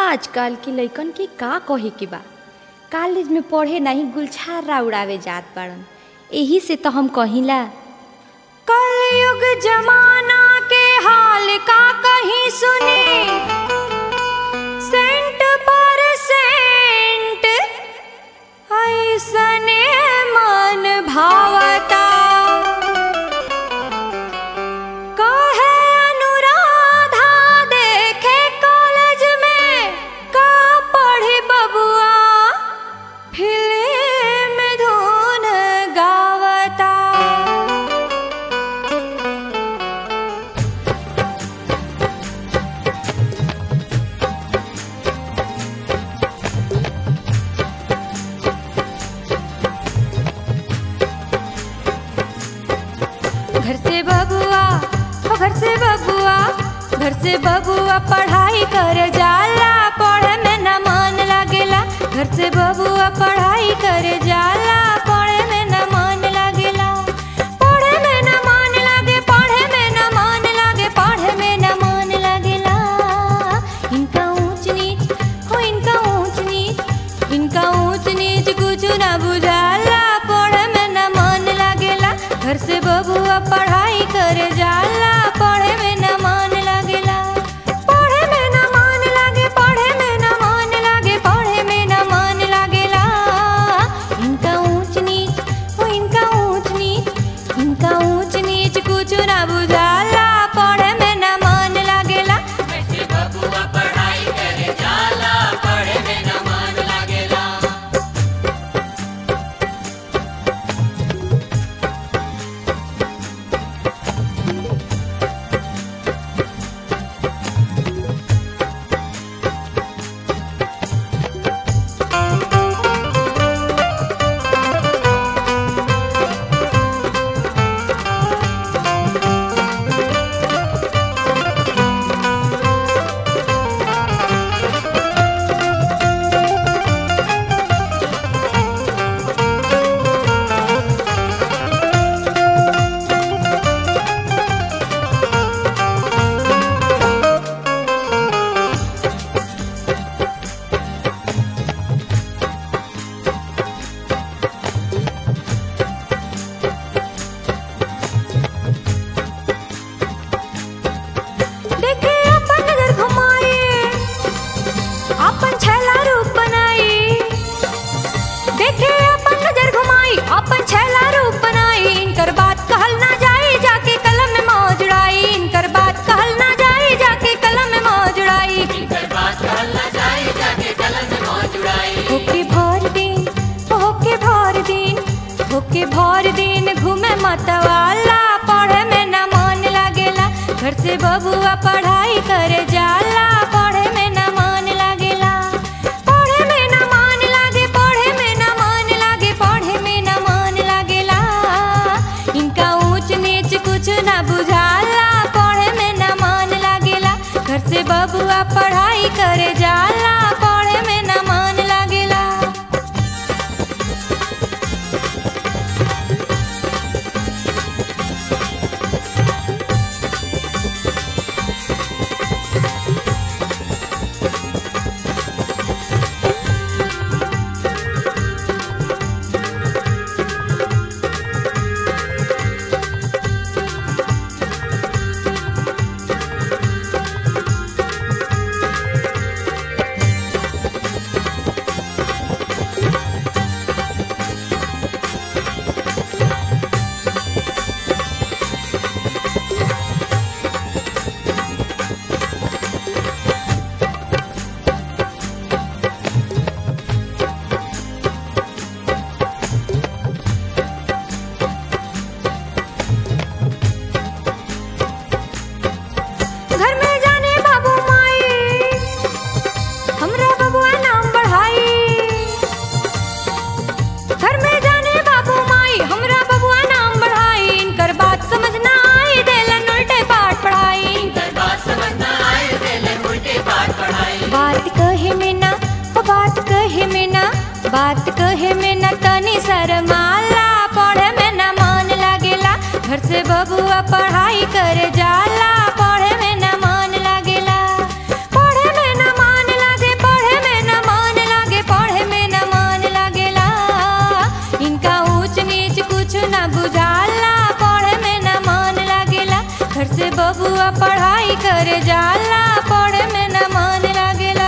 आजकल के लइकन के का कहे के बा कॉलेज में पढ़े नहीं गुलछारा उड़ावे जात बाड़न एही से तो हम कहिला कलयुग जमाना के हाल का कहीं सुने सेंट पर सेंट ऐसने मन भावता कहे अनुराधा देखे कॉलेज में का पढ़ी बबुआ फिल्म धुन गावता घर से बबुआ ओ घर से बबुआ घर से बबुआ पढ़ाई कर जाला पढ़े में न मन लागेला घर से बबुआ पढ़ाई कर जाला पढ़े में न मन लागेला पढ़े में न मन लागे पढ़े में न मन लागे पढ़े में न मन लागेला इनका ऊंच नीच हो इनका ऊंच नीच इनका ऊंच नीच कुछ ना बुझाला पढ़े में न मन लागेला घर से बबुआ पढ़ाई कर जाला पढ़े में न मन लागेला पढ़े में न मन लागे पढ़े में न मन लागे पढ़े में न मन लागेला इनका ऊंच नीच हो इनका ऊंच नीच इनका ऊंच नीच कुछ ना बुझाला पढ़े में न मन लागेला ऐसे बबुआ पढ़ाई करे जाला पढ़े में न मन लागेला देखे अपन नजर घुमाई अपन छैला रूप बनाई देखे अपन नजर घुमाई अपन छैला रूप बनाई इनकर बात कहल ना जाई जाके कलम में मौजड़ाई इनकर बात कहल ना जाई जाके कलम में मौजड़ाई इनकर बात कहला जाए जाके कलम में मौज उड़ाई होके भर दिन होके भर दिन होके भर दिन घूमे मतवाला पढ़े में न मन लागेला घर से बबुआ पढ़ाई करे जाला पढ़े में न मन लागेला पढ़े में न मन लागे पढ़े में न मन लागे पढ़े में न मन लागेला इनका ऊंच नीच कुछ न बुझाला पढ़े में न मन लागेला घर से बबुआ पढ़ाई करे जाला पढ़े में न मन लागेला घर में जाने बाबू माई हमरा बबुआ नाम बढ़ाई घर में जाने बाबू माई हमरा बबुआ नाम बढ़ाई इनकर बात समझ ना आई देलन उल्टे पाठ पढ़ाई इनकर बात समझ न आए देले उल्टे पाठ पढ़ाई बात कहे में ना ओ बात कहे में ना बात कहे में ना तनी शर्माला पढ़े में ना मन लागेला घर से बबुआ पढ़ाई करे जाला पढ़े में न मन लागेला पढ़े में न मन लागे करे जाला पढ़े में न मन लागेला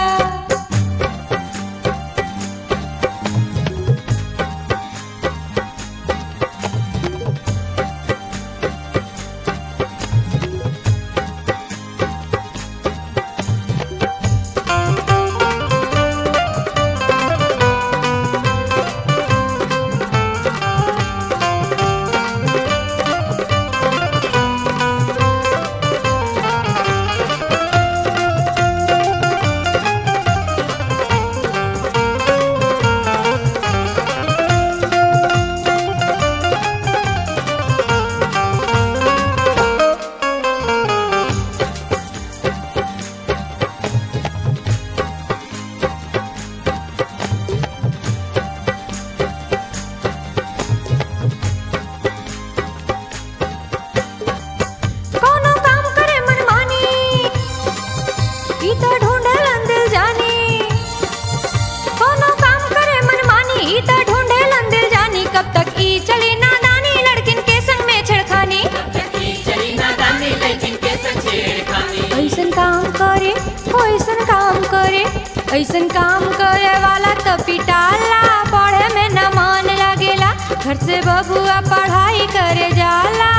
कोनो काम करे मनमानी ई त ढूंढेलन दिल जानी कोनो काम करे मनमानी ई त ढूंढेलन दिल जानी कब तक ई चली नादानी लड़किन के संग में छेड़खानी की चली नादानी लेकिन के संग छेड़खानी ऐसन काम करे हो ऐसन काम करे ऐसन काम करे वाला तो पिटाला पढ़े में न मन लागेला घर से बबुआ पढ़ाई करे जाला